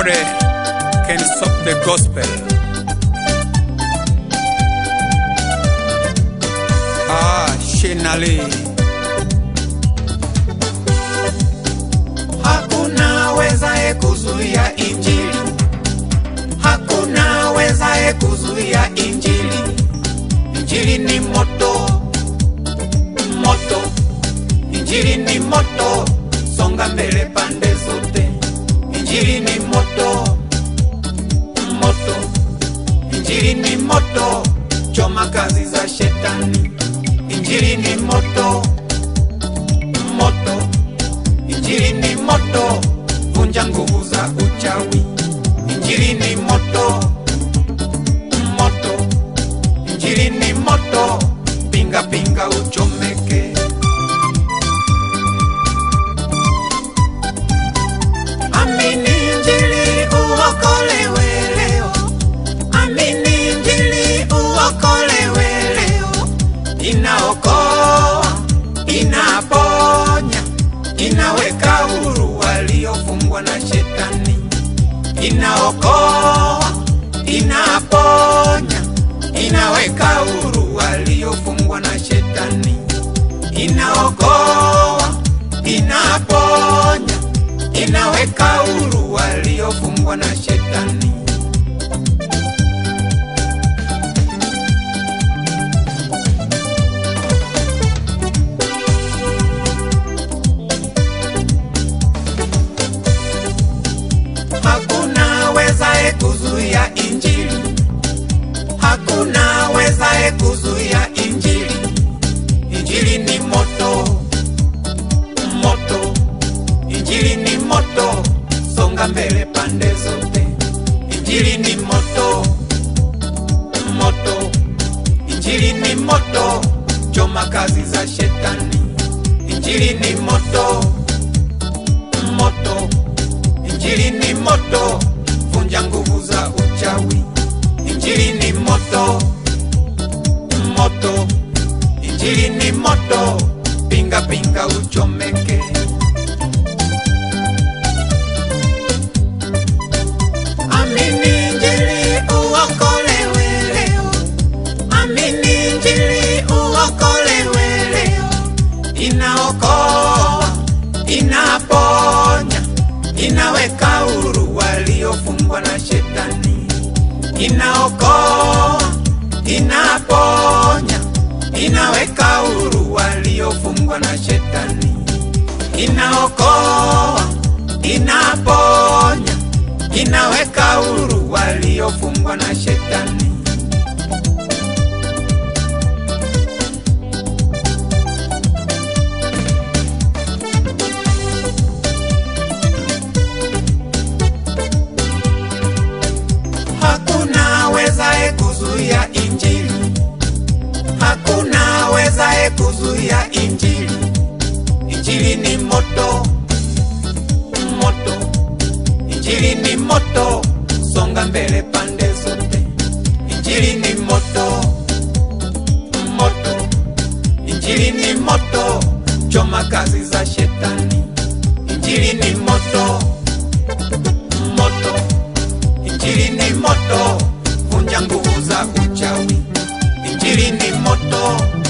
Nobody can stop the gospel. Ah, Shinali. Hakuna wezaye kuzuia injili, hakuna wezaye kuzuia injili. Injili ni moto, moto, injili ni moto, songa mbele pande zote. Injili ni moto, moto, injili ni moto, choma kazi za shetani. Injili ni moto, moto Injili ni moto, vunja nguvu za uchawi. Injili ni moto, moto. Injili ni moto, pinga pinga uchomeke. Amini Injili uokolewe leo. Amini Injili uokolewe leo. Inaokoa, inaponya inaweka huru waliofungwa na shetani, inaokoa, inaponya, inaweka huru waliofungwa na shetani, inaokoa, inaponya, inaweka huru waliofungwa na shetani. Hakuna wezaye kuzuia injili, hakuna wezaye kuzuia injili. Injili ni moto, moto, injili ni moto, songa mbele pande zote. Injili ni moto, moto, injili ni moto, choma kazi za shetani. Injili ni moto, moto Injili ni moto, vunja nguvu za uchawi. Injili ni moto, moto. Injili ni moto, pinga pinga uchomeke. Amini Injili uokolewe leo. Amini Injili uokolewe leo. Inaokoa, inaponya inaweka huru waliofungwa na shetani, inaokoa, inaponya, inaweka huru waliofungwa na shetani, inaokoa, inaponya, inaweka huru waliofungwa na shetani. Hakuna wezaye kuzuia injili, hakuna wezaye kuzuia injili. Injili ni moto, moto, injili ni moto, songa mbele pande zote. Injili ni moto, moto, injili ni moto, choma kazi za shetani. Injili ni moto, moto Injili ni moto, vunja nguvu za uchawi. Injili ni moto,